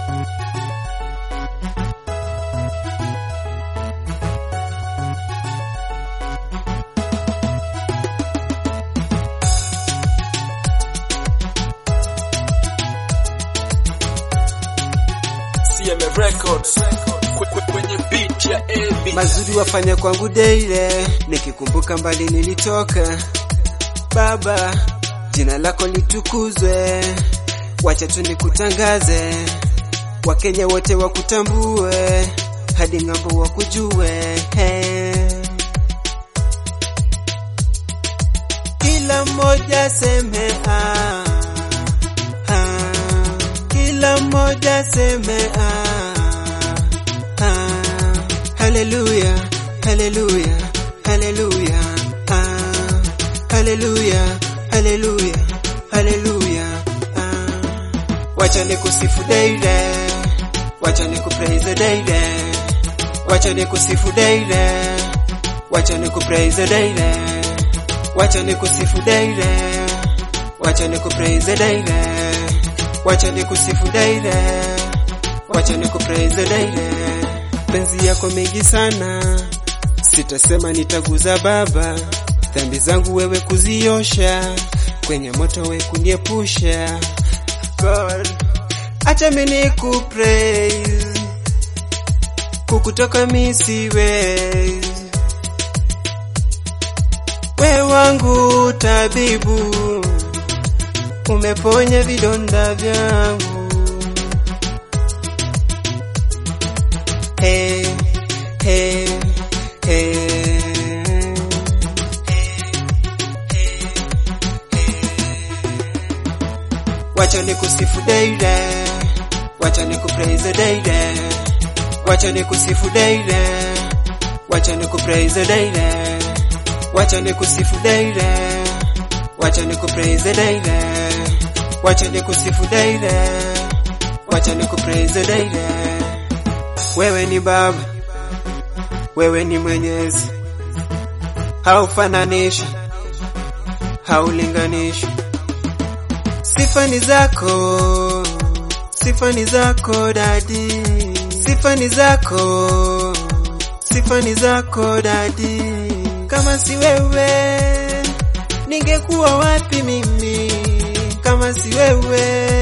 CMA Records kwenye beat ya AB. mazuri wafanya kwangu daile, nikikumbuka mbali nilitoka. Baba, jina lako litukuzwe, wacha tu nikutangaze, Wakenya wote wakutambue, hadi ng'ambo wakujue. Hey. Kila mmoja seme ah, ah, kila mmoja seme ah, ah, haleluya, haleluya, haleluya, ah, haleluya, haleluya, haleluya, ah. Wacha nikusifu daile, wacha nikupraise daile, wacha nikusifu daile, wacha nikupraise daile, wacha nikusifu daile, wacha nikupraise daile, wacha nikusifu daile, wacha nikupraise daile. Penzi yako mengi sana, sitasema nitaguza Baba, dhambi zangu wewe kuziosha, kwenye moto we kuniepusha. God, acha mimi nikupraise, kukutoka mi siwezi we wangu tabibu, umeponya vidonda vyangu. Hey, hey, hey. Wacha nikusifu daile, wacha nikupraise daile, wacha nikusifu daile, wacha nikupraise daile, wacha nikusifu daile, wacha nikupraise daile, wacha nikusifu daile, wacha nikupraise daile. Wewe ni Baba, wewe ni Mwenyezi, haufananishi, haulinganishi. Sifa ni zako, sifa ni zako dadi, sifa ni zako, sifa ni zako dadi. Kama si wewe, ningekuwa wapi mimi? Kama si wewe,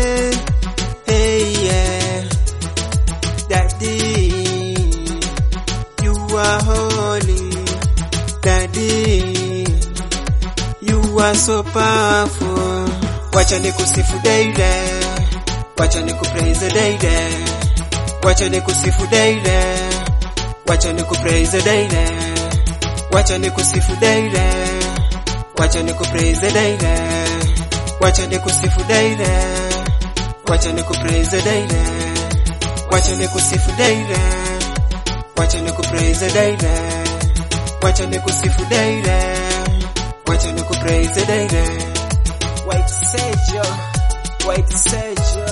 hey yeah, daddy, you are holy, daddy, you are so powerful. Wacha nikusifu daile, wacha nikupraise daile, wacha nikusifu daile, wacha nikupraise daile, wacha nikusifu daile, wacha nikupraise daile, wacha nikusifu daile, wacha nikupraise daile, wacha nikusifu daile, wacha nikupraise daile, wacha nikusifu daile, wacha nikupraise daile. White Sergio, White Sergio.